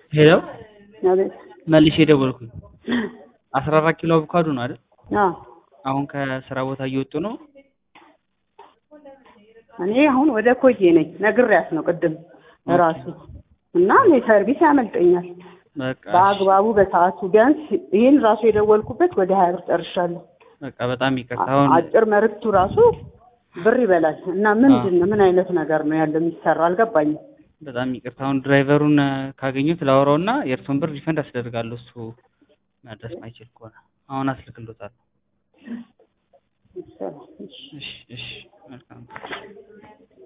ሄሎ አቤት። መልሼ ደወልኩኝ። አስራ አራት ኪሎ አቮካዶ ነው አይደል? አዎ አሁን ከስራ ቦታ እየወጡ ነው። እኔ አሁን ወደ ኮዬ ነኝ። ነግሬያት ነው ቅድም ራሱ እና እኔ ሰርቪስ ያመልጠኛል። በቃ እሺ፣ በአግባቡ በሰዓቱ ቢያንስ ይህን ራሱ የደወልኩበት ወደ ሀያ ብር ጨርሻለሁ። በቃ በጣም ይቅርታ። አሁን አጭር መልዕክቱ ራሱ ብር ይበላል እና ምንድን ነው ምን አይነት ነገር ነው ያለው የሚሰራ አልገባኝም። በጣም ይቅርታ። አሁን ድራይቨሩን እ፣ ካገኙት ላወራው እና የእርሶን ብር ሪፈንድ አስደርጋለሁ እሱ መድረስ ማይችል ከሆነ አሁን አስልክሎታለሁ። እሺ እሺ፣ መልካም